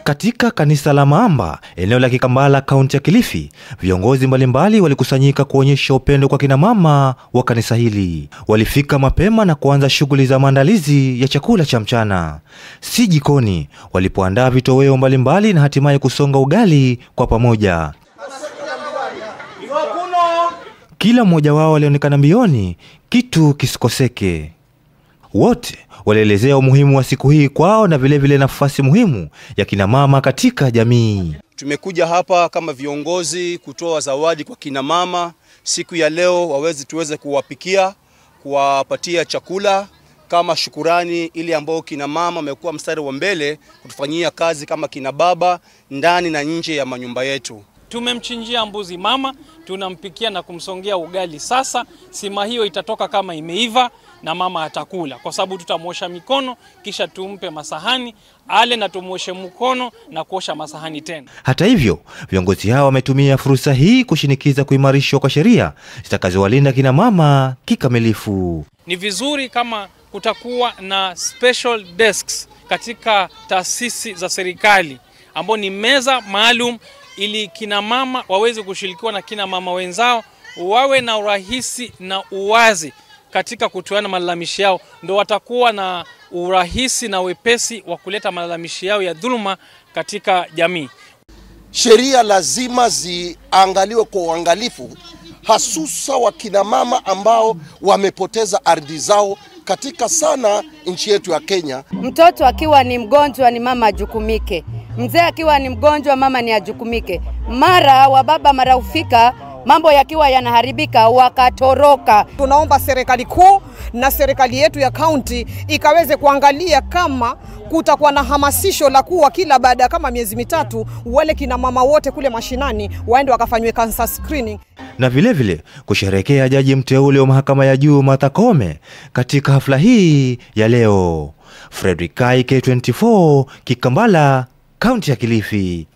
Katika kanisa la Maamba, eneo la Kikambala, kaunti ya Kilifi, viongozi mbalimbali walikusanyika kuonyesha upendo kwa kina mama wa kanisa hili. Walifika mapema na kuanza shughuli za maandalizi ya chakula cha mchana, si jikoni, walipoandaa vitoweo mbalimbali na hatimaye kusonga ugali kwa pamoja. Kila mmoja wao alionekana mbioni kitu kisikoseke. Wote walielezea umuhimu wa siku hii kwao na vilevile vile nafasi muhimu ya kina mama katika jamii. Tumekuja hapa kama viongozi kutoa zawadi kwa kina mama siku ya leo, waweze tuweze kuwapikia, kuwapatia chakula kama shukurani, ili ambao kina mama wamekuwa mstari wa mbele kutufanyia kazi kama kina baba ndani na nje ya manyumba yetu. Tumemchinjia mbuzi mama, tunampikia na kumsongea ugali. Sasa sima hiyo itatoka kama imeiva na mama atakula, kwa sababu tutamwosha mikono kisha tumpe masahani ale na tumwoshe mkono na kuosha masahani tena. Hata hivyo, viongozi hao wametumia fursa hii kushinikiza kuimarishwa kwa sheria zitakazowalinda kina mama kikamilifu. Ni vizuri kama kutakuwa na special desks katika taasisi za serikali ambao ni meza maalum ili kina mama waweze kushirikiwa na kina mama wenzao, wawe na urahisi na uwazi katika kutoana malalamishi yao, ndo watakuwa na urahisi na wepesi wa kuleta malalamishi yao ya dhuluma katika jamii. Sheria lazima ziangaliwe kwa uangalifu, hasusa wakina mama ambao wamepoteza ardhi zao katika sana nchi yetu ya Kenya. Mtoto akiwa ni mgonjwa ni mama ajukumike, mzee akiwa ni mgonjwa mama ni ajukumike. Mara wa baba mara hufika mambo yakiwa yanaharibika wakatoroka. Tunaomba serikali kuu na serikali yetu ya kaunti ikaweze kuangalia kama kutakuwa na hamasisho la kuwa kila baada ya kama miezi mitatu wale kina mama wote kule mashinani waende wakafanywe cancer screening na vilevile vile, kusherehekea jaji mteule wa mahakama ya juu Martha Koome katika hafla hii ya leo. Fredrick Kai, K24, Kikambala, kaunti ya Kilifi.